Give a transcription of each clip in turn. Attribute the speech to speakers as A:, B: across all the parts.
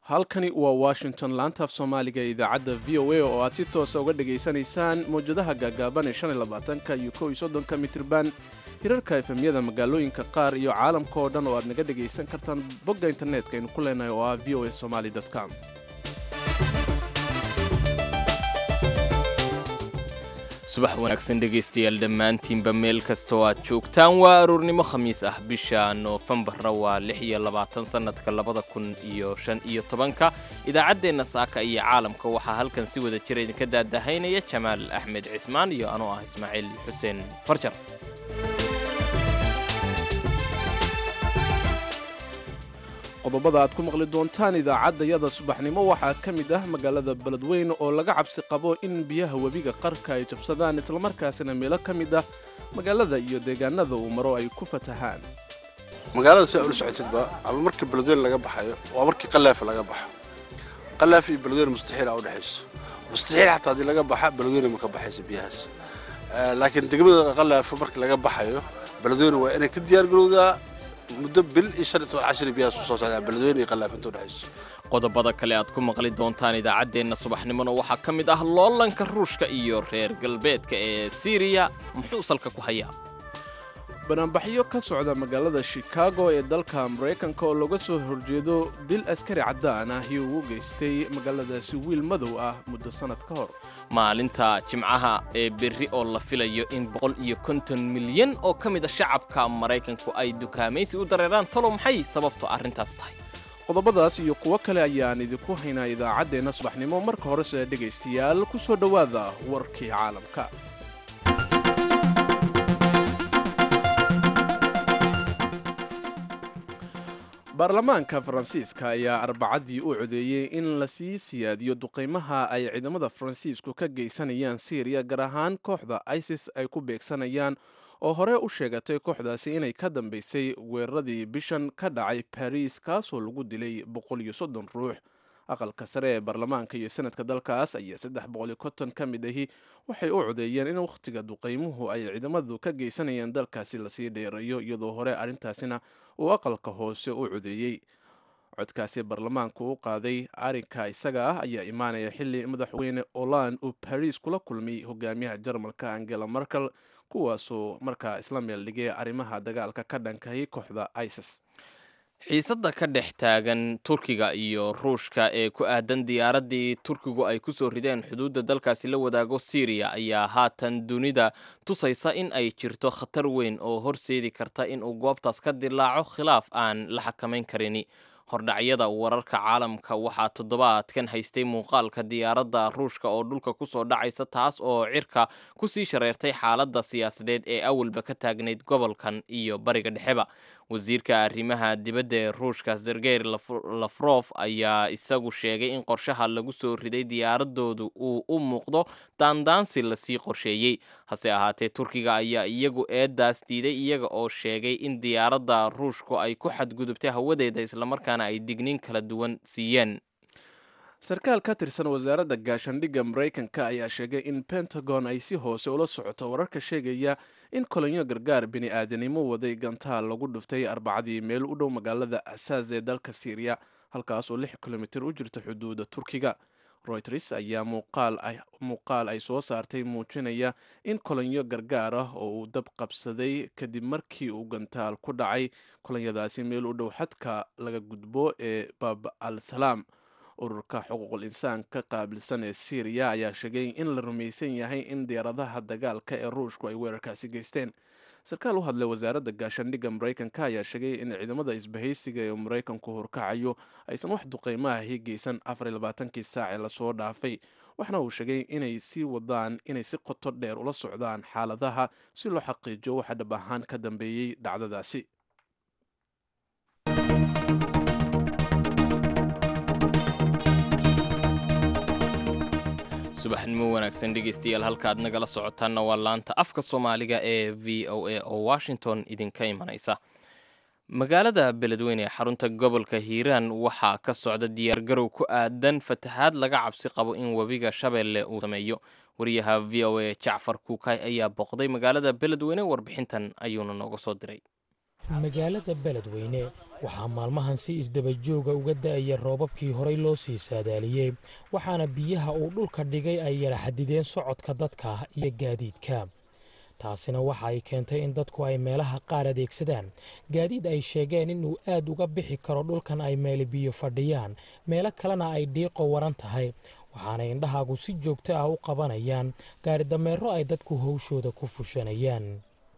A: halkani waa washington laantaaf soomaaliga ee idaacadda v o a oo aad si toosa uga dhegaysanaysaan mawjadaha gaagaaban ee shan iyo labaatanka iyo kow iyo soddonka mitirban hirarka efemyada magaalooyinka qaar iyo caalamka oo dhan oo aad naga dhegaysan kartaan bogga internetka aynu ku leenahay oo ah v o a somaly com
B: subax wanaagsan dhegaystayaal dhammaantiinba meel kastoo aad joogtaan waa aroornimo khamiis ah bisha noofembarna waa lix iyo labaatan sannadka labada kun iyo shan iyo tobanka idaacaddeenna saaka iyo caalamka waxaa halkan si wada jira idinka daadahaynaya jamaal axmed cismaan iyo anoo ah ismaaciil xuseen farjar
A: qodobada aad ku maqli doontaan idaacaddayada subaxnimo waxaa ka mid ah magaalada beledweyne oo laga cabsi qabo in biyaha webiga qarka ay jabsadaan islamarkaasina meelo ka mid ah magaalada iyo deegaanada uu maro ay ku fatahaan
C: magaalada si aa ula socotidba ama markii beledweyne laga baxayo waa markii qalaafa laga baxo qalaaf iyo beledweyne mustaxiil aa udhexayso mustaxiil xataa haddii laga baxa beledweyne ma ka baxayso biyahaas laakiin degmada qalaafa markii laga baxayo beledweyne waa inay ka diyaargarowdaa muddo bil iyo shan iyo toban cashir biyahaas usoo socdaa beledweyne iyo qalaaf inta udhexayso
B: qodobada kale aad ku maqli doontaan idaacaddeenna subaxnimona waxaa ka mid ah loolanka ruushka iyo reer galbeedka ee siiriya muxuu salka ku hayaa
A: banaanbaxyo ka socda magaalada shikaago ee dalka maraykanka oo looga soo horjeedo dil askari caddaan ah iyo ugu geystay magaaladaasi wiil madow ah muddo sannad ka hor
B: maalinta jimcaha ee berri oo la filayo in boqol iyo konton milyan oo ka mid a shacabka maraykanku ay dukaamaysi u dareeraan talo maxay sababto arrintaas tahay
A: qodobadaas iyo kuwo kale ayaan idinku haynaa idaacaddeenna subaxnimo marka horese dhegaystayaal ku soo dhowaada warkii caalamka baarlamaanka faransiiska ayaa arbacadii u codeeyey in lasii siyaadiyo duqaymaha ay ciidamada faransiisku ka geysanayaan syriya gaar ahaan kooxda isis ay ku beegsanayaan oo hore u sheegatay kooxdaasi inay ka dambaysay weeraradii bishan ka dhacay bariis kaasoo lagu dilay boqol iyo soddon ruux aqalka sare ee baarlamaanka iyo sanadka dalkaas ayaa saddex boqol iyo konton ka mid ahi waxay u codeeyeen in wakhtiga duqaymuhu ay ciidamadu ka geysanayeen dalkaasi lasii dheereeyo iyadoo hore arrintaasina uu aqalka hoose u codeeyey codkaasi baarlamaanku u qaaday arrinka isaga ah ayaa imaanaya xilli madaxweyne olan uu bariis kula kulmay hogaamiyaha jarmalka angela merkel kuwaasoo markaa isla meel dhigay arrimaha dagaalka ka dhankahay kooxda isis
B: xiisadda ka dhex taagan turkiga iyo ruushka ee ku aadan diyaaraddii turkigu ay ku soo rideen xuduudda dalkaasi la wadaago syriya ayaa haatan dunida tusaysa in ay jirto khatar weyn oo horseedi karta in uu goobtaas ka dilaaco khilaaf aan la xakamayn karini hordhacyada wararka caalamka waxaa toddobaadkan haystay muuqaalka diyaaradda ruushka oo dhulka kusoo dhacaysa taas oo cirka kusii shareertay xaaladda siyaasadeed ee awalba ka taagnayd gobolkan iyo bariga dhexeba wasiirka arrimaha dibadda ee ruushka sergey lafrof ayaa isagu sheegay in qorshaha lagu soo riday diyaaradoodu uu u muuqdo daandaansi lasii qorsheeyey hase ahaatee turkiga ayaa iyagu eedaas diiday iyaga oo sheegay in diyaaradda ruushku ay ku xadgudubtay hawadeeda islamarkaana ay digniin kala duwan siiyeen
A: sarkaal ka tirsan wasaaradda gaashandhigga maraykanka ayaa sheegay in pentagon ay si hoose ula socoto wararka sheegaya in kolonyo gargaar bini aadanimo waday gantaal lagu dhuftay arbacadii meel u dhow magaalada asaas ee dalka syriya halkaas oo lix kilomitir u jirta xuduudda turkiga royters ayaa muuqaal ay soo saartay muujinaya in kolonyo gargaar ah oo uu dab qabsaday kadib markii uu gantaal ku dhacay kolonyadaasi meel u dhow xadka laga gudbo ee baab al salaam ururka xuquuqul insaanka qaabilsan ee syriya ayaa sheegay in la rumaysan yahay in diyaaradaha dagaalka ee ruushku ay weerarkaasi geysteen sarkaal u hadlay wasaaradda gaashandhigga maraykanka ayaa sheegay in ciidamada isbahaysiga ee maraykanku horkacayo aysan wax duqeymaha geysan afar iyo labaatankii saac ee lasoo dhaafay waxna uu sheegay inay sii wadaan inay si qoto dheer ula socdaan xaaladaha si loo xaqiijiyo waxa dhab ahaan ka dambeeyey dhacdadaasi
B: subaxnimo wanaagsan dhegaystayaal halkaad nagala socotaanna waa laanta afka soomaaliga ee v o a oo washington idinka imanaysa magaalada beledweyne ee xarunta gobolka hiiraan waxaa ka socda diyaargarow ku aadan fatahaad laga cabsi qabo in webiga shabeelle uu sameeyo wariyaha v o a jacfar kuukay ayaa booqday magaalada beledweyne warbixintan ayuuna nooga soo diray
D: magaalada beledweyne waxaa maalmahan si isdabajooga uga da'aya roobabkii horay loo sii saadaaliyey waxaana biyaha uu dhulka dhigay ay yara xadideen socodka dadka iyo gaadiidka taasina waxa ay keentay in dadku ay meelaha qaar adeegsadaan gaadiid ay sheegeen inuu aad uga bixi karo dhulkan ay meeli biyo fadhiyaan meelo kalena ay dhiiqo waran tahay waxaanay indhahaagu si joogto ah u qabanayaan gaaridameero ay dadku howshooda ku fushanayaan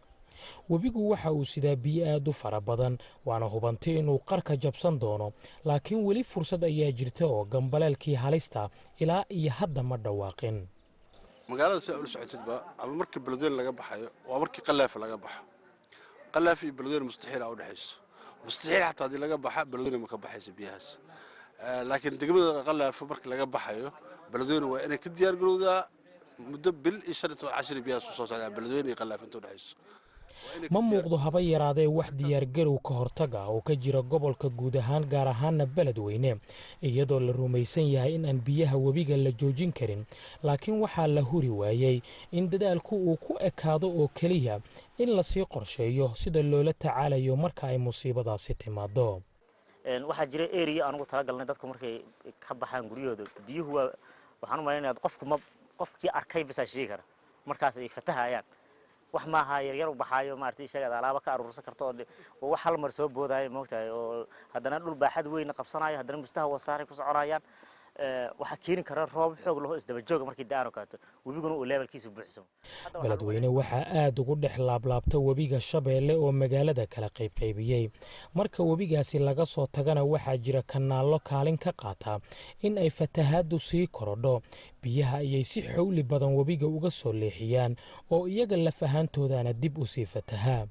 D: webigu waxa uu sidaa biyo aad u fara badan waana hubantay inuu qarka jabsan doono laakiin weli fursad ayaa jirta oo gambaleelkii halista ilaa iyo hadda ma dhawaaqin
C: magaalada si aa ula socotidba ama markii beledweyne laga baxayo waa markii qalaafa laga baxo qalaaf iyo beledweyne mustaxiil aa udhexayso mustaxiil xataa haddii laga baxa beledweyne ma ka baxaysa biyahaas laakiin degmada qalaafo markii laga baxayo beledweyne waa inay ka diyaar garowdaa muddo bil iyo shan iyo toban cashir biyahaas usoo socdaa beledweyne iyo qalaaf inta udhexayso
D: ma muuqdo haba yaraadee wax diyaargarow ka hortag ah oo ka jira gobolka guud ahaan gaar ahaana beledweyne iyadoo la rumaysan yahay in aan biyaha webiga la joojin karin laakiin waxaa la huri waayey in dadaalku uu ku ekaado oo keliya in lasii qorsheeyo sida loola tacaalayo marka ay musiibadaasi timaado
E: waxaa jira eriya anugu talagalnay dadku markay ka baxaan guryahooda biyuhu waa waxaan u malaynaya qofku ma qofkii arkay basaa sheegi kara markaas ay fatahayaan wax maaha yaryar u baxaayo maaragtay sheegad alaaba ka aruursan karto oo wax hal mar soo boodaayo moogtahay oo haddana dhul baaxad weyn qabsanayo haddana mustaha wasaaray ku soconayaan waxaa keeni kara roob xoog laho isdaba jooga markii da-aan kaato webiguna uu levelkiisa buuxsamo
D: beledweyne waxaa aad ugu dhex laablaabta webiga shabeelle oo magaalada kala qaybqaybiyey marka webigaasi laga soo tagana waxaa jira kanaallo kaalin ka qaata in ay fatahaaddu sii korodho biyaha ayay si xowli badan webiga uga soo leexiyaan oo iyaga laf ahaantoodana dib u sii fatahaa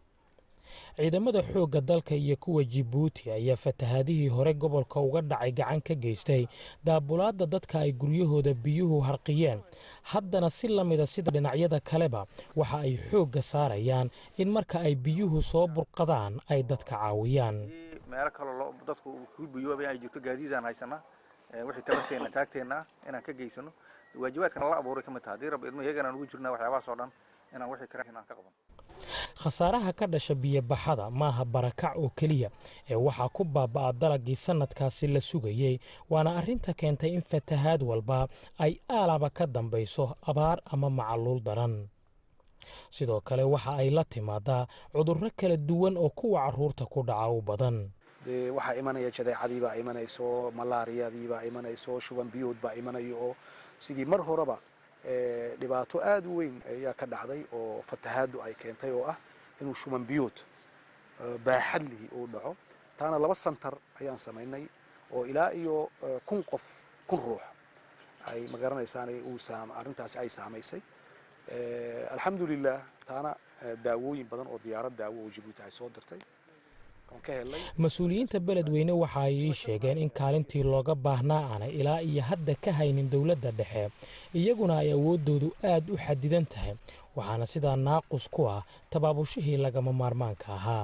D: ciidamada xoogga dalka iyo kuwa jibuuti ayaa fatahaadihii hore gobolka uga dhacay gacan ka geystay daabulaadda dadka ay guryahooda biyuhu harqiyeen haddana si la mida sida dhinacyada kaleba waxa ay xoogga saarayaan in marka ay biyuhu soo burqadaan ay dadka caawiyaan
F: meelo kaloo dadku ku biyoobay ay jirto gaadiidaan haysanaa wixii tabarteenna taagteenna inaan ka geysano waajibaadkana la abuuray ka mid taha haddii rabbi idmo iyaganaan ugu jirnaa waxyaabahaas oo dhan inaan wixii kara inaan ka qaban
D: khasaaraha ka dhasha biyobaxada maaha barakac oo keliya ee waxaa ku baaba'a dalagii sannadkaasi la sugayey waana arrinta keentay in fatahaad walba ay aalaba ka dambayso abaar ama macaluul daran sidoo kale waxa ay la timaadaa cudurro kala duwan oo kuwa carruurta ku dhaca u badan
G: dee waxaa imanaya jadeecadiibaa imanayso malaariyadiibaa imanayso shuban biyood baa imanayo oo sidii mar horeba dhibaato aad u weyn ayaa ka dhacday oo fatahaaddu ay keentay oo ah inuu shuban biyood baaxad lihi uu dhaco taana laba santar ayaan samaynay oo ilaa iyo kun qof kun ruux ay magaranaysaa arrintaasi ay saamaysay alxamdulilah taana daawooyin badan oo diyaarad daawo oo jibuuti ay soo dirtay
D: mas-uuliyiinta beledweyne waxa ay ii sheegeen in kaalintii looga baahnaa aanay ilaa iyo hadda ka haynin dowladda dhexe iyaguna ay awooddoodu aad u xadidan tahay waxaana sidaa naaqus ku ah tabaabushihii lagama maarmaanka ahaa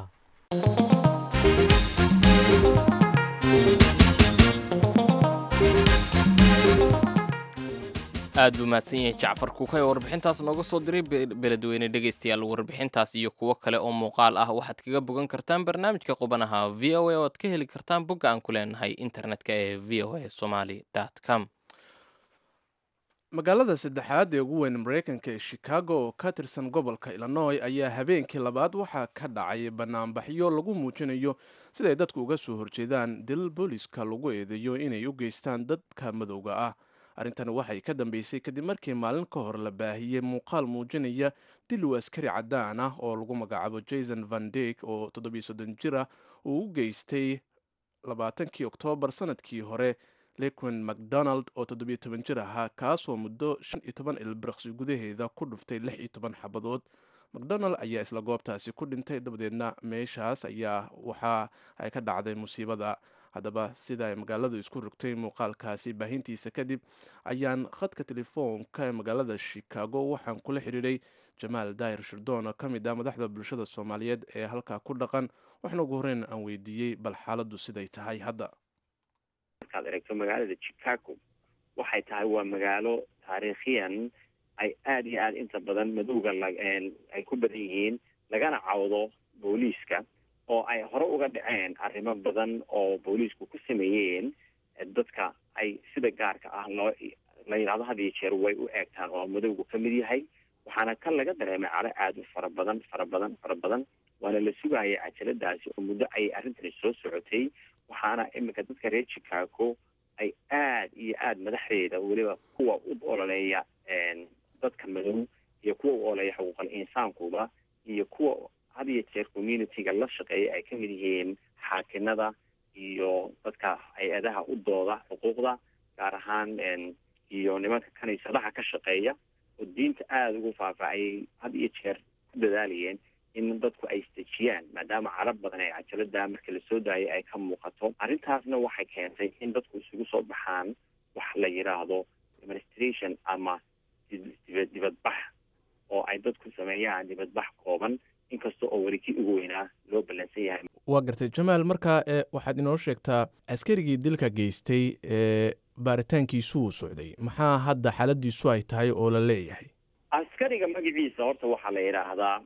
B: aad buu mahadsan yahay jacfar kuukay oo warbixintaas nooga soo diray beledweyne dhegaystayaal warbixintaas iyo kuwo kale oo muuqaal ah waxaad kaga bogan kartaan barnaamijka qubanaha v o a oo aad ka heli kartaan bogga aan ku leenahay internetka ee v o a somaly com
A: magaalada saddexaad ee ugu weyn maraykanka ee chicago oo ka tirsan gobolka illinoy ayaa habeenkii labaad waxaa ka dhacay banaanbaxyo lagu muujinayo siday dadku uga soo horjeedaan dil booliska lagu eedeeyo inay u geystaan dadka madowga ah arrintani waxay ka dambeysay kadib markii maalin ka hor la baahiyey muuqaal muujinaya dil uu askari caddaan ah oo lagu magacaabo jason van dik oo toddobiyo soddon jir ah uu u geystay labaatankii oktoobar sanadkii hore lequin macdonald oo toddobiyo toban jir ahaa kaasoo muddo shan iyo toban ilbiraqsi gudaheeda ku dhuftay lix iyo toban xabadood macdonald ayaa isla goobtaasi ku dhintay dabadeedna meeshaas ayaa waxa ay ka dhacday musiibada haddaba sida ay magaaladu isku rogtay muuqaalkaasi baahintiisa kadib ayaan khadka telefoonka ee magaalada chicago waxaan kula xidhiidhay jamaal daahir shirdoon oo ka mid ah madaxda bulshada soomaaliyeed ee halkaa ku dhaqan waxna ugu horreyn aan weydiiyey bal xaaladdu siday tahay hadda
H: markaad eregto magaalada chicago waxay tahay waa magaalo taariikhiyan ay aada iyo aada inta badan madowga ay ku badan yihiin lagana cawdo booliiska oo ay hore uga dhaceen arrimo badan oo booliisku ku sameeyeen dadka ay sida gaarka ah loo la yidhahdo had iyo jeer way u eegtaan oo madowgu ka mid yahay waxaana kan laga dareemay caro aada u fara badan fara badan fara badan waana la sugayay cajaladaasi oo muddo ayay arrintani soo socotay waxaana iminka dadka reer chicago ay aada iyo aada madaxdeeda weliba kuwa u ololeeya dadka madow iyo kuwa u ololeeya xuquuqal insaankuba iyo kuwa had iyo jeer community-ga la shaqeeya ay kamid yihiin xaakinada iyo dadka hay-adaha u dooda xuquuqda gaar ahaan iyo nimanka kaniisadaha ka shaqeeya oo diinta aada ugu faahfaahayay had iyo jeer ku dadaalayeen in dadku ay isdejiyaan maadaama carab badan ee cajalada marka lasoo daayay ay ka muuqato arrintaasna waxay keentay in dadku isugu soo baxaan wax la yidhaahdo demonstration ama dibad dibadbax oo ay dadku sameeyaan dibadbax kooban inkasta oo weli kii ugu weynaa loo ballansan yahay
A: waa gartay jamaal marka e waxaad inoo sheegtaa askarigii dilka geystay ee baaritaankiisu uu socday maxaa hadda xaaladiisu ay tahay oo la leeyahay
H: askariga magaciisa horta waxaa la yidhaahdaa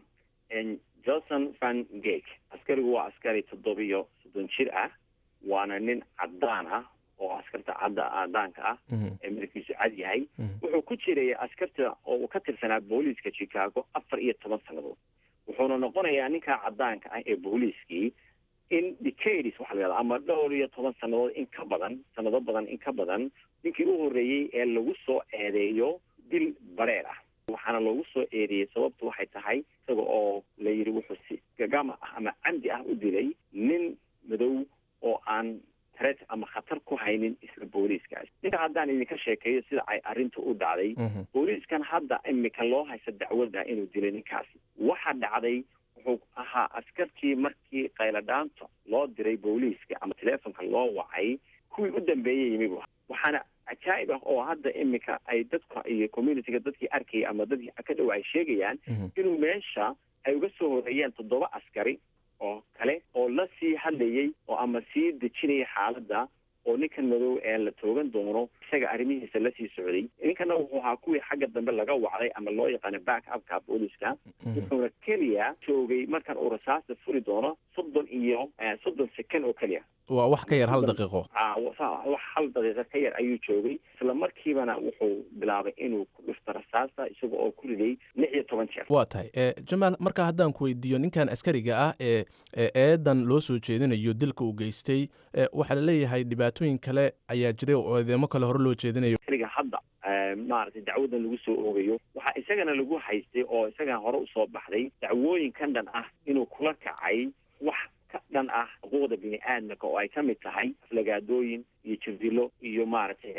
H: johnson van gake askarigu waa askari toddobiyo soddon jir ah waana nin caddaan ah oo askarta cadda cadaanka ah ee midabkiisu cad yahay wuxuu ku jiray askarta oo uu ka tirsanaa booliiska chicago afar iyo toban sannadood wuxuuna noqonayaa ninkaa caddaanka ah ee booliiskii in decades waxa la yihahda ama dhowr iyo toban sannadood in ka badan sanado badan in ka badan ninkii u horreeyey ee lagu soo eedeeyo dil bareer ah waxaana loogu soo eedeeyey sababtu waxay tahay isaga oo la yidhi wuxuu si gagama ah ama camdi ah u dilay nin madow oo aan tret ama khatar ku haynin isla booliiskaas ninka haddaan idinka sheekeeyo sida ay arrintu u dhacday booliiskan hadda imika loo haysta dacwadda inuu dilay ninkaasi waxa dhacday wuxuu ahaa askartii markii qayladhaanta loo diray booliiska ama teleefonka loo wacay kuwii u dambeeyey yimi waxaana cajaa'ib ah oo hadda imika ay dadka iyo communitiga dadkii arkayay ama dadkii ka dhow ay sheegayaan inuu meesha ay uga soo horeeyeen toddoba askari oo kale oo la sii hadlayay oo ama sii dejinaya xaaladda oo ninkan madow ee la toogan doono isaga arrimihiisa lasii socday ninkana wuxuu ahaa kuwii xagga dambe laga wacday ama loo yaqaano back upka booliiska wuxuuna keliya joogay markan uu rasaasta furi doono soddon iyo soddon second oo keliya
A: waa wax ka yar hal daqiiqo
H: wax hal daqiiqo ka yar ayuu joogay isla markiibana wuxuu bilaabay inuu ku dhufto rasaasta isaga oo ku riday lix iyo toban jeer
A: waa tahay jamaal marka haddaan ku weydiiyo ninkan askariga ah ee eedan loo soo jeedinayo dilka uu geystay waxaa la leeyahay dhibaatooyin kale ayaa jiray oo eedeemo kale hore loo jeedinayo
H: askariga hadda maaragtay dacwadan lagu soo oogayo waxaa isagana lagu haystay oo isagana hore usoo baxday dacwooyinkan dhan ah inuu kula kacay wax ka dhan ah xuquuqda bini aadamka oo ay ka mid tahay aflagaadooyin iyo jirdilo iyo maaragtay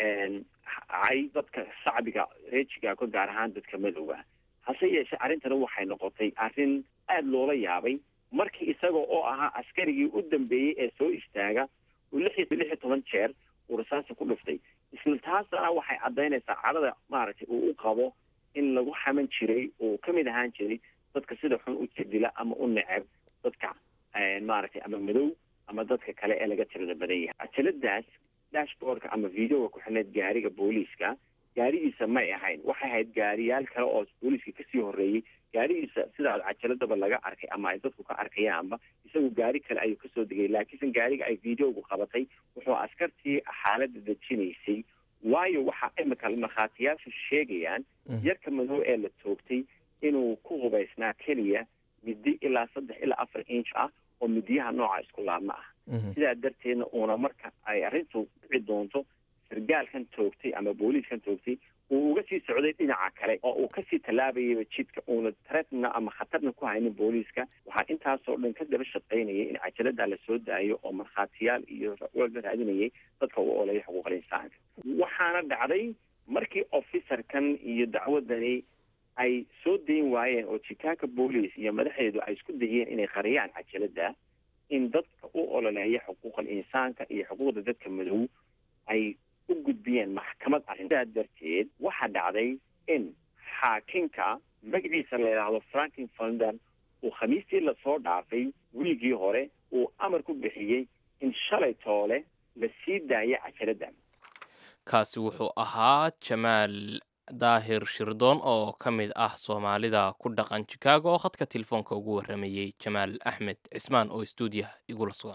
H: cay dadka shacbiga reer chicago gaar ahaan dadka madowga hase yeeshee arrintana waxay noqotay arrin aada loola yaabay markii isaga oo ahaa askarigii u dambeeyey ee soo istaaga uu lix iyo lix iyo toban jeer uu rasaasa ku dhuftay isla taasana waxay caddaynaysaa cadhada maaragtay uu u qabo in lagu xaman jiray oo ka mid ahaan jiray dadka sida xun u jirdila ama u neceb dadka maaragtay ama madow ama dadka kale ee laga tirada badan yahay cajaladaas dashboardka ama videoga ku xidhnayd gaariga booliiska gaarigiisa may ahayn waxay ahayd gaariyaal kale oo booliiska kasii horreeyey gaarigiisa sidaa cajaladaba laga arkay ama ay dadku ka arkayaanba isagu gaari kale ayuu kasoo degay laakiinse gaariga ay videogu qabatay wuxuu askartii xaaladda dejinaysay waayo waxaa imika markhaatiyaashu sheegayaan yarka madow ee la toogtay inuu ku hubaysnaa keliya midi ilaa saddex ilaa afar inch ah oo midiyaha nooca isku laabma ah sidaa darteedna uuna marka ay arrintu dhici doonto sargaalkan toogtay ama booliiskan toogtay uu uga sii socday dhinaca kale oo uu kasii tallaabayaba jidka uuna taretna ama khatarna ku haynin booliiska waxaa intaasoo dhan ka daba shaqaynayay in cajalada la soo daayo oo markhaatiyaal iyo walba raadinayay dadka u oleeya xuquuqal insaanka waxaana dhacday markii officerkan iyo dacwadani ay soo dayn waayeen oo chicago police iyo madaxdeedu ay isku dayeen inay qariyaan cajalada in dadka u ololeeya xuquuqal insaanka iyo xuquuqda dadka madow ay u gudbiyeen maxkamad arrin sidaa darteed waxaa dhacday in xaakinka magaciisa la yidhaahdo franklin fonder uu khamiistii lasoo dhaafay wiigii hore uu amar ku bixiyey in shalay toole la sii daaya cajalada
B: kaasi wuxuu ahaa jamaal daahir shirdoon oo ka mid ah soomaalida ku dhaqan chicago oo khadka telefoonka ugu warramayey jamaal axmed cismaan oo stuudiyaha igula sugan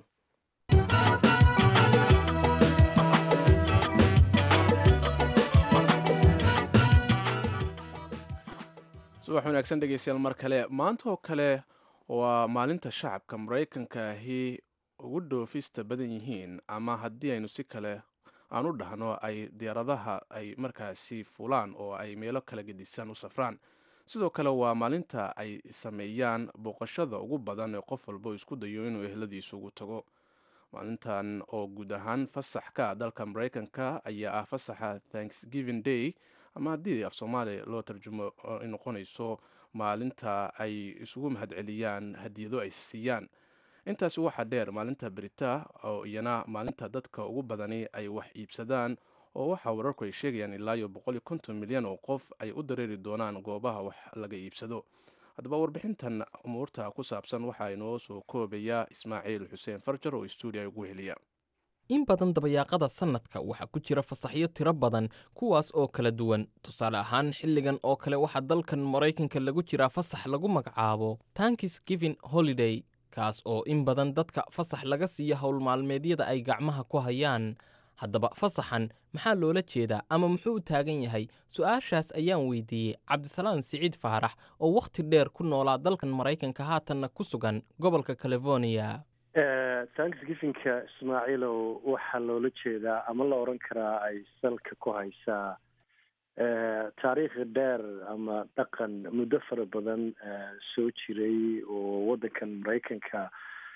A: subax wanaagsan dhegeystayaal mar kale maanta oo kale waa maalinta shacabka maraykanka ahi ugu dhoofista badan yihiin ama haddii aynu si kale aan u dhahno ay diyaaradaha ay markaasi fulaan oo ay meelo kala gedisan u safraan sidoo kale waa maalinta ay sameeyaan booqashada ugu badan ee qof walba isku dayo inuu ehladiisa ugu tago maalintan oo guud ahaan fasax ka dalka maraykanka ayaa ah fasaxa thanksgiving day ama haddii af soomaaliya loo tarjumo ay noqonayso maalinta ay isugu mahadceliyaan hadiyado ay siiyaan intaasi waxaa dheer maalinta berita oo iyana maalinta dadka ugu badani ay wax iibsadaan oo waxaa wararku ay sheegayaan ilaa iyo boqol konton milyan oo qof ay u dareeri doonaan goobaha wax laga iibsado haddaba warbixintan umuurta ku saabsan waxaa inoo soo koobaya ismaaciil xuseen farjar oo stuudiya ugu heliya
B: in badan dabayaaqada sannadka waxaa ku jira fasaxyo tiro badan kuwaas oo kala duwan tusaale ahaan xilligan oo kale waxaa dalkan maraykanka lagu jiraa fasax lagu magacaabo tankis giving holiday kaas oo in badan dadka fasax laga siiyo howlmaalmeedyada ay gacmaha ku hayaan haddaba fasaxan maxaa loola jeedaa ama muxuu u taagan yahay su-aashaas ayaan weydiiyey cabdisalaan siciid faarax oo wakhti dheer ku noolaa dalkan maraykanka haatanna ku sugan gobolka california
I: thanksgivinka ismaaciilow waxaa loola jeedaa ama la odran karaa ay salka ku haysaa taariikhi dheer ama dhaqan muddo fara badan soo jiray oo waddankan maraykanka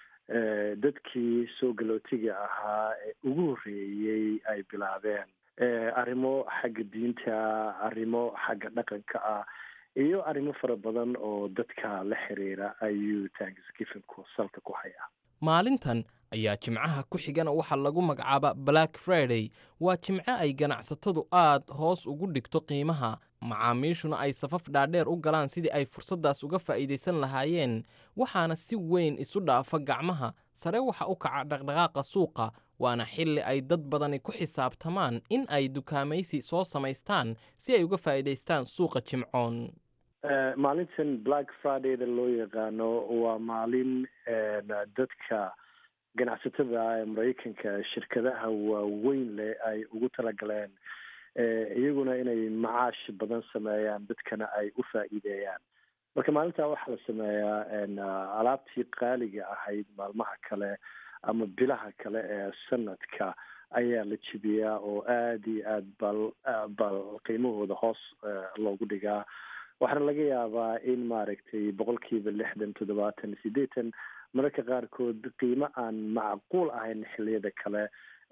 I: dadkii soo galootiga ahaa ee ugu horreeyey ay bilaabeen arrimo xagga diinta arrimo xagga dhaqanka ah iyo arrimo fara badan oo dadka la xiriira ayuu thanksgivinku salka ku hayaa
B: maalintan ayaa jimcaha ku xigana waxaa lagu magacaaba black friday waa jimco ay ganacsatadu aad hoos ugu dhigto qiimaha macaamiishuna ay safaf dhaadheer u galaan sidii ay fursaddaas uga faa'iidaysan lahaayeen waxaana si weyn isu dhaafa gacmaha sare waxa u kaca dhaqdhaqaaqa suuqa waana xilli ay dad badani ku xisaabtamaan in ay dukaamaysi soo samaystaan si ay uga faa'iidaystaan suuqa jimcoon
I: maalintan black fridayda loo yaqaano waa maalin dadka ganacsatada ee maraykanka shirkadaha waaweyn leh ay ugu talagaleen iyaguna inay macaash badan sameeyaan dadkana ay u faa'iideeyaan marka maalintaa waxaa la sameeyaa alaabtii qaaliga ahayd maalmaha kale ama bilaha kale ee sanadka ayaa la jibiyaa oo aada iyo aad bal bal qiimahooda hoos loogu dhigaa waxaana laga yaabaa in maaragtay boqolkiiba lixdan toddobaatan siddeetan mararka qaarkood qiimo aan macquul ahayn xilliyada kale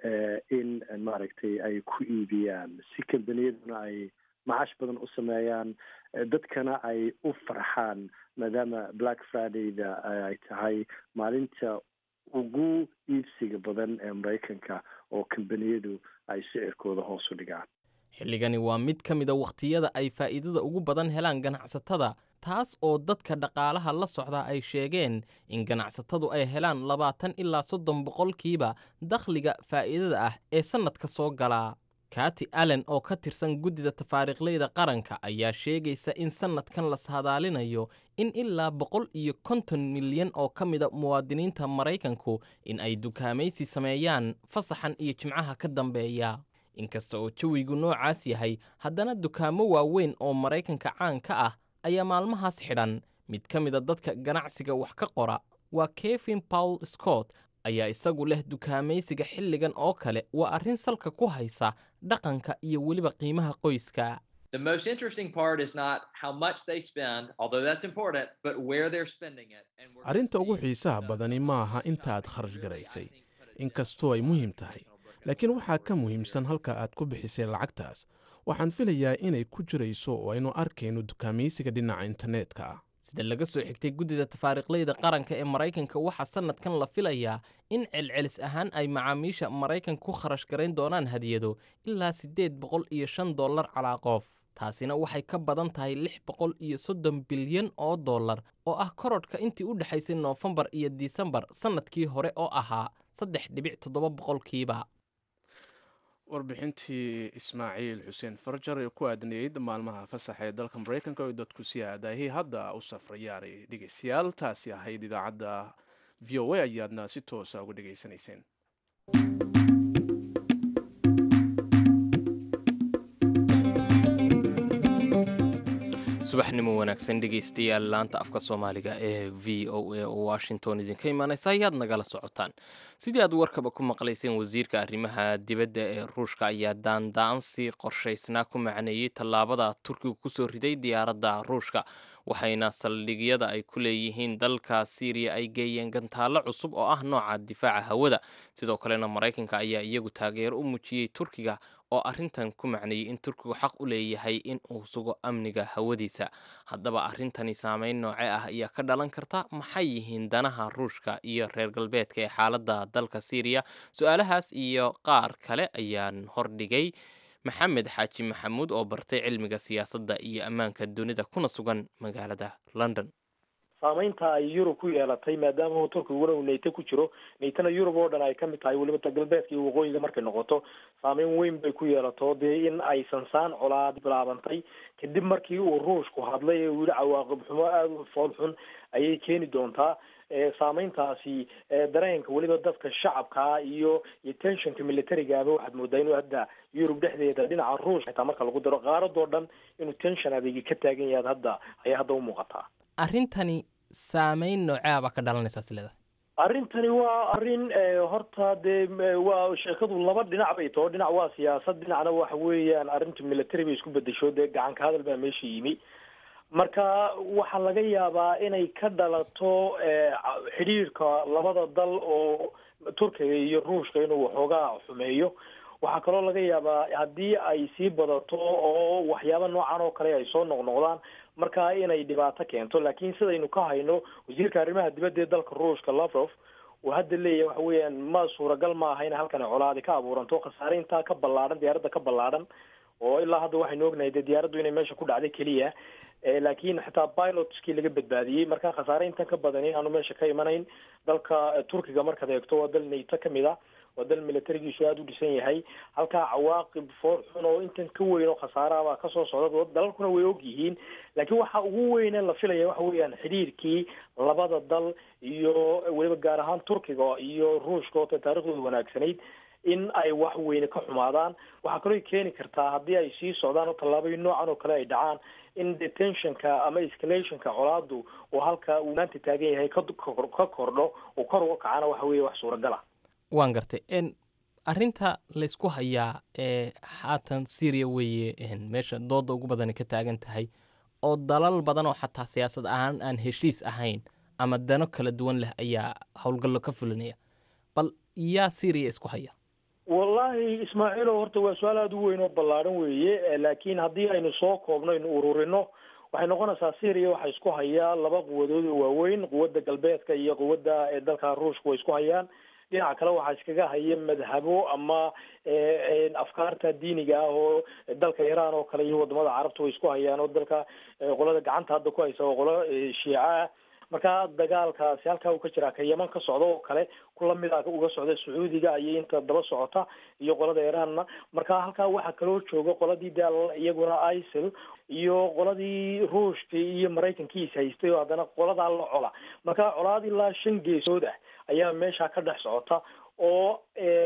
I: in maaragtay ay ku iibiyaan si kambaniyaduna ay macaash badan u sameeyaan dadkana ay u farxaan maadaama black fridayda ay tahay maalinta ugu iibsiga badan ee maraykanka oo kambaniyadu ay sicirkooda hoos u dhigaan
B: xilligani waa mid ka mida wakhtiyada ay faa'iidada ugu badan helaan ganacsatada taas oo dadka dhaqaalaha la socdaa ay sheegeen in ganacsatadu ay helaan labaatan ilaa soddon boqolkiiba dakhliga faa'iidada ah ee sannadka soo galaa kati allen oo ka tirsan guddida tafaariiqleyda qaranka ayaa sheegaysa in sannadkan la saadaalinayo in ilaa boqol iyo konton milyan oo ka mida muwaadiniinta maraykanku in ay dukaamaysi sameeyaan fasaxan iyo jimcaha ka dambeeya inkasta oo jawigu noocaas yahay haddana dukaamo waaweyn oo maraykanka caan ka ah ayaa maalmahaas xidhan mid ka mida dadka ganacsiga wax ka qora waa kevin paul scott ayaa isagu leh dukaamaysiga xilligan oo kale waa arrin salka ku haysa dhaqanka iyo weliba qiimaha qoyska
J: The most interesting part is not how much they spend, although that's important, but where they're spending it. And we're
A: arrinta ugu xiisaha badani ma aha inta aad kharash garaysay inkastoo ay muhiim tahay laakiin waxaa ka muhiimsan halka aad ku bixisay lacagtaas waxaan filayaa inay ku jirayso oo aynu arkayno dukaamaysiga dhinaca internetka ah
B: sida laga soo xigtay guddida tafaariiqleyda qaranka ee maraykanka waxaa sannadkan la filayaa in celcelis ahaan ay macaamiisha maraykanka ku kharash garayn doonaan hadiyado ilaa siddeed boqol iyo shan dollar calaa qof taasina waxay ka badan tahay lix boqol iyo soddon bilyan oo dollar oo ah korodhka intii u dhexaysay noofembar iyo disembar sannadkii hore oo ahaa saddex dhibic toddoba boqolkiiba
A: warbixintii ismaaciil xuseen farjar ee ku aadneyd maalmaha fasaxa ee dalka maraykanka oo dadku si aadaahii hadda u safrayaanay dhegeystayaal taasi ahayd idaacadda v o a ayaadna si toosa uga dhegaysanayseen
B: subaxnimo wanaagsan dhegaystayaal laanta afka soomaaliga ee v o a oo washington idinka imaanaysa ayaad nagala socotaan sidii aad warkaba ku maqlayseen wasiirka arrimaha dibadda ee ruushka ayaa daandaansi qorshaysnaa ku macneeyey tallaabada turkiga kusoo riday diyaaradda ruushka waxayna saldhigyada ay ku leeyihiin dalka syriya ay geeyeen gantaallo cusub oo ah nooca difaaca hawada sidoo kalena maraykanka ayaa iyagu taageero u muujiyey turkiga oo arrintan ku macneeyey in turkigu xaq u leeyahay in uu sugo amniga hawadiisa haddaba arrintani saameyn nooce ah ayaa ka dhalan karta maxay yihiin danaha ruushka iyo reer galbeedka ee xaaladda dalka syriya su-aalahaas iyo qaar kale ayaan hordhigay maxamed xaaji maxamuud oo bartay cilmiga siyaasadda iyo ammaanka dunida kuna sugan magaalada london
K: saamaynta ay yurub ku yeelatay maadaama turkiguna uu nayto ku jiro naytona yurub oo dhan ay ka mid tahay weliba ta galbeedka iyo waqooyiga markay noqoto saameyn weyn bay ku yeelato dee in ay sansaan colaad bilaabantay kadib markii uu ruushku hadlay ee uu yihi cawaaqib xumo aada u fool xun ayay keeni doontaa saameyntaasi dareenka weliba dadka shacabkaa iyo iyo tensionka militarigaaba waxaad moodaa inuu hadda yurub dhexdeeda dhinaca ruushka xitaa marka lagu daro qaaradoo dhan inuu tension adeegi ka taagan yahay hadda ayaa hadda u muuqataa
B: arrintani saameyn noocea baa ka dhalanaysaa sileda
K: arrintani waa arrin horta dee waa sheekadu laba dhinac bay too dhinac waa siyaasad dhinacna waxa weeyaan arrintu military bay isku bedesho dee gacanka hadal baa meesha yimi marka waxaa laga yaabaa inay ka dhalato xidhiirka labada dal oo turkiga iyo ruushka inuu waxoogaa xumeeyo waxaa kaloo laga yaabaa haddii ay sii badato oo waxyaaba noocan oo kale ay soo noqnoqdaan markaa inay dhibaato keento laakiin sidaynu ka hayno wasiirka arrimaha dibadda ee dalka ruushka lavrov uu hadda leeyahay waxa weeyaan ma suuragal ma aha in halkan colaadi ka abuuranto khasaare intaa ka ballaadhan diyaaradda ka ballaadhan oo ilaa hadda waxaynu ognahay dee diyaaraddu inay meesha ku dhacday keliya laakiin xitaa pilotskii laga badbaadiyey marka khasaare intan ka badan in aanu meesha ka imanayn dalka turkiga markaad eegto waa dal nayto kamid a waa dal militarigiisu aada u dhisan yahay halkaa cawaaqib foor xun oo intan ka weyn oo khasaarahabaa kasoo socda dalalkuna way og yihiin laakiin waxa ugu weyne la filaya waxa weeyaan xidhiirkii labada dal iyo weliba gaar ahaan turkiga iyo ruushka oo taariikhdooda wanaagsanayd in ay wax weyne ka xumaadaan waxaa kaloo keeni kartaa haddii ay sii socdaan oo tallaabooyin noocan oo kale ay dhacaan in detentionka ama escalationka colaadu oo halka uu maanta taagan yahay ka ka kordho oo kor uga kacana waxa weeye wax suuragal ah
B: waan gartay arrinta laysku hayaa ee haatan syria weeye meesha dooda ugu badani ka taagan tahay oo dalal badan oo xataa siyaasad ahaan aan heshiis ahayn ama dano kala duwan leh ayaa howlgallo ka fulinaya bal yaa syria isku haya
K: wallaahi ismaaciilo horta waa su-aal aada u weyn oo ballaadhan weeye laakiin haddii aynu soo koobno aynu ururino waxay noqonaysaa syria waxaa isku hayaa laba quwadood oo waaweyn quwadda galbeedka iyo quwadda dalka ruushka way isku hayaan dhinaca kale waxaa iskaga haya madhabo ama afkaarta diiniga ah oo dalka iran oo kale iyo wadamada carabta way isku hayaan oo dalka qolada gacanta hadda ku haysa oo qolo shiica ah marka dagaalkaasi halkaa uu ka jiraa ka yeman ka socda oo kale kulamida uga socda sacuudiga ayay inta daba socota iyo qolada iranna marka halkaa waxaa kaloo jooga qoladii de iyaguna isil iyo qoladii ruushka iyo maraykankiis haystay oo haddana qoladaa la cola marka colaad ilaa shan geesood ah ayaa meesha ka dhex socota oo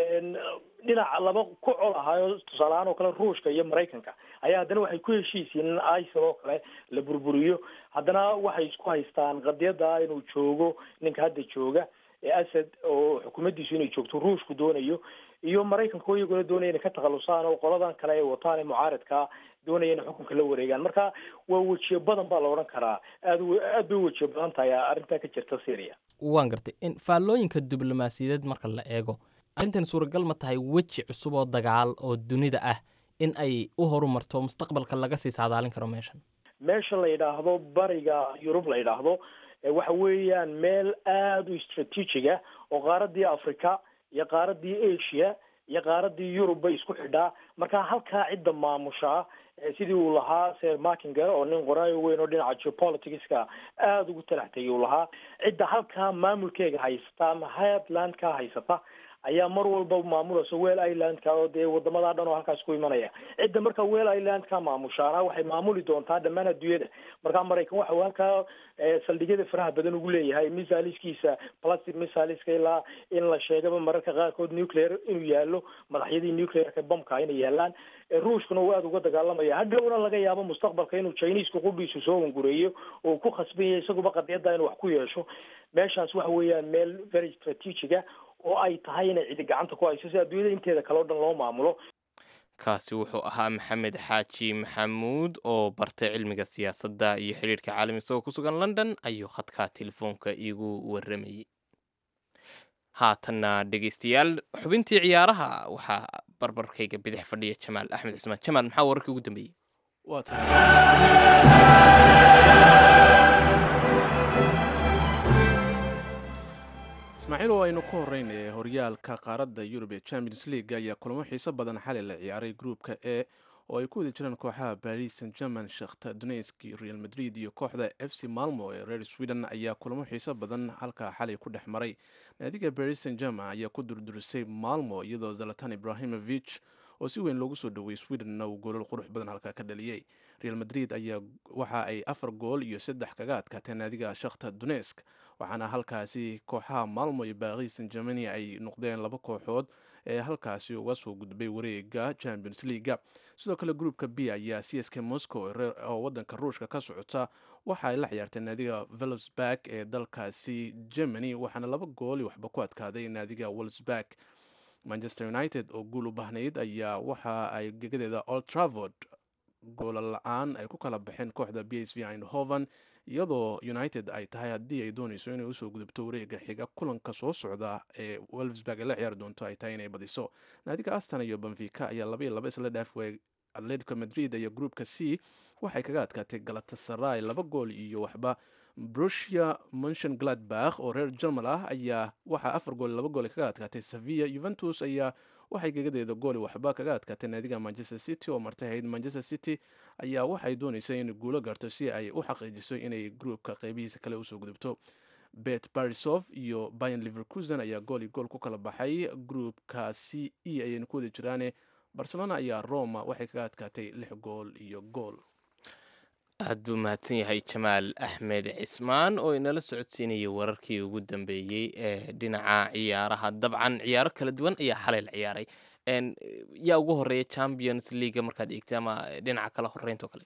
K: dhinaca laba ku col ahaayo tusaaleahaan oo kale ruushka iyo maraykanka ayaa haddana waxay ku heshiisiin in isil oo kale la burburiyo haddana waxay isku haystaan qadiyada inuu joogo ninka hadda jooga ee asad oo xukuumaddiisu inay joogto ruushku doonayo iyo maraykanka oo iyaguna doonaya inay ka takhalusaan oo qoladan kale ay wataan ee mucaaridkaa doonaya inay xukunka la wareegaan marka waa wejiyo badan baa la odhan karaa aad aad bay u wejiyo badan tahay arrintaa ka jirta syria
B: waan gartay faallooyinka diblomaasiyadeed marka la eego arrintan suuragal ma tahay weji cusub oo dagaal oo dunida ah in ay u horumarto mustaqbalka laga sii saadaalin karo meeshan
K: meesha la yidhaahdo bariga yurub la yidhaahdo waxa weeyaan meel aada u istraatiijiga oo qaaradii africa iyo qaaradii asia iyo qaaradii yurub bay isku xidhaa marka halkaa cidda maamushaa sidii uu lahaa ser markinger oo nin qoraayo weyn oo dhinaca geopoliticska aada ugu talax tegay uu lahaa cidda halkaa maamulkeega haysata ama highlandka haysata ayaa mar walba maamulaysa wel islandka oo dee wadamadaa dhan oo halkaas ku imanaya cidda marka wel islandka maamushaana waxay maamuli doontaa dhammaan adduunyada marka maraykan waxa uu halkaa saldhigyada faraha badan ugu leeyahay misaliskiisa plastic misaliska ilaa in la sheegaba mararka qaarkood nuclear inuu yaalo madaxyadii nuclearka bomka inay yaalaan ruushkuna uu aada uga dagaalamaya hadhowna laga yaabo mustaqbalka inuu chinisku qudhiisu soo wangureeyo oo ku khasban yahay isaguba qadiyadda inuu wax ku yeesho meeshaas waxa weeyaan meel very strategiga oo ay tahay inay cidi gacanta ku hayso si adduunyada inteeda kale o dhan loo maamulo
B: kaasi wuxuu ahaa maxamed xaaji maxamuud oo bartay cilmiga siyaasadda iyo xidhiirhka caalamiga isagoo ku sugan london ayuu khadka telefoonka iigu waramayey haatanna dhegeystayaal xubintii ciyaaraha waxaa barbarkayga bidix fadhiya jamaal axmed cismaan jamaal maxaa wararkii ugu dambeeyey
A: waa tahay ismaaciil oo aynu ku horreynay horyaalka qaaradda yurub ee champions league ayaa kulamo xiiso badan xalay la ciyaaray gruupka e oo ay ku wada jiraan kooxaha paris saint german shakhta donetsk real madrid iyo kooxda f c malmo ee reer sweden ayaa kulamo xiiso badan halkaa xalay ku dhex maray naadiga paris saint german ayaa ku durdurisay malmo iyadoo zalatan ibrahimovich oo si weyn loogu soo dhoweeyey swedenna uu goolal qurux badan halkaa ka dhaliyey real madrid ayaa waxa ay afar gool iyo saddex kaga adkaatee naadiga shakhta donetsk waxaana halkaasi kooxaha malmo iyo baris saint germany ay noqdeen laba kooxood ee halkaasi uga soo gudbay wareega champions leaga sidoo kale groupka b ayaa c s k moscow oo wadanka ruushka ka socota waxa ay la ciyaartay naadiga velsburg ee dalkaasi germany waxaana laba gool iyo waxba ku adkaaday naadiga welsburg manchester united oo guul u bahnayd ayaa waxa ay gegadeeda old travord goola la-aan ay ku kala baxeen kooxda b s v eindhoven iyadoo united ay tahay haddii ay dooneyso inay usoo gudubto wareega xiga kulanka soo socda ee welfsburg ay la ciyaari doonto ay tahay inay badiso naadiga aston iyo benfica ayaa laba iyo laba isla dhaaf waayay atletico madrid iyo groupka c waxay kaga adkaatay galatasaray laba gool iyo waxba brusia montion gladbach oo reer jermal ah ayaa waxaa afar gool laba gool kaga adkaatay sevilla juventus ayaa waxay gegadeeda gooli waxba kaga adkaatay naadiga manchester city oo martay ahayd manchester city ayaa waxay dooneysay inay guulo gaarto si ay u xaqiijiso inay groupka qeybihiisa kale usoo gudubto bet barisov iyo bayan liverkusen ayaa gool iyo gool ku kala baxay groupka c e ayayna ku wada jiraane barcelona ayaa roma waxay kaga adkaatay lix gool iyo gool
B: aad buu mahadsan yahay jamaal axmed cismaan oo inala socodsiinayay wararkii ugu dambeeyey ee dhinaca ciyaaraha dabcan ciyaaro kala duwan ayaa xalay la ciyaaray yaa ugu horeeya champions league markaad eegtay ama dhinaca kala horeynta oo kale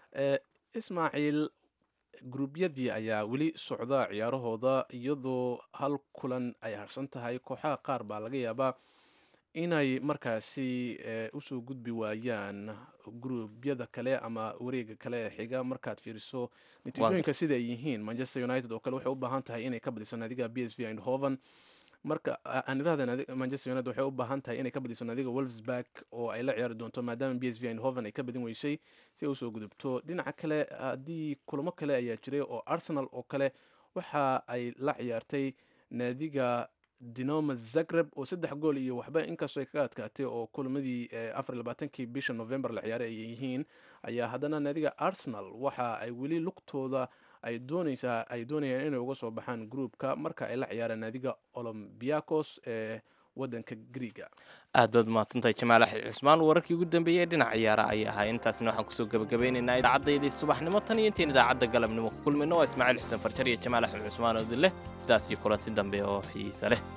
A: ismaaciil gruubyadii ayaa weli socda ciyaarahooda iyadoo hal kulan ay harsan tahay kooxaha qaar baa laga yaabaa inay markaasi usoo gudbi waayaan gruubyada kale ama wareega kale ee xiga markaad fiiriso natiijooyinka sida ay yihiin manchester united oo kale waxay u baahan tahay inay ka badiso naadiga b s v eindhoven marka aan irahda manchester united waxay u baahan tahay inay ka badiso naadiga wolfsburg oo ay la ciyaari doonto maadaama b s v eindhoven ay ka badin weysay si ay usoo gudubto dhinaca kale haddii kulamo kale ayaa jiray oo arsenal oo kale waxa ay la ciyaartay naadiga dinoma zagreb oo saddex gool iyo waxba inkastoo ay kaga adkaatay oo kulamadii afar labaatankii bisha november la ciyaaray ay yihiin ayaa haddana naadiga arsenal waxa ay weli lugtooda ay dooneysaa ay doonayaan inay uga soo baxaan groupka marka ay la ciyaaraan naadiga olombiacos ee wadanka griiga
B: aad baad mahadsantahay jamaal axmed cusmaan wararkii ugu dambeeyey dhinac ciyaara ayay ahaa intaasna waxaan kusoo gabagabeynaynaa idaacaddaydii subaxnimo tan iyo intayn idaacadda galabnimo ku kulmayno waa ismaaciil xuseen farjar iyo jamaal axmed cusmaan oo dileh sidaas iyo kulanti dambe oo xiisa leh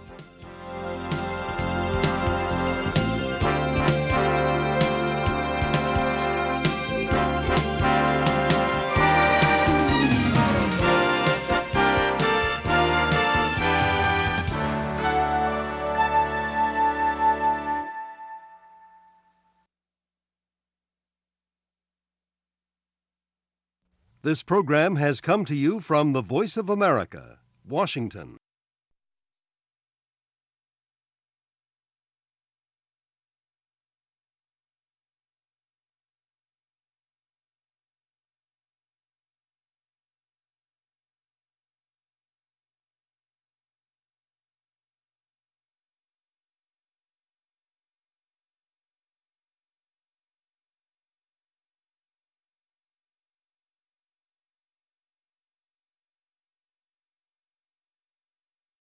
L: This program has come to you from the Voice of America, Washington.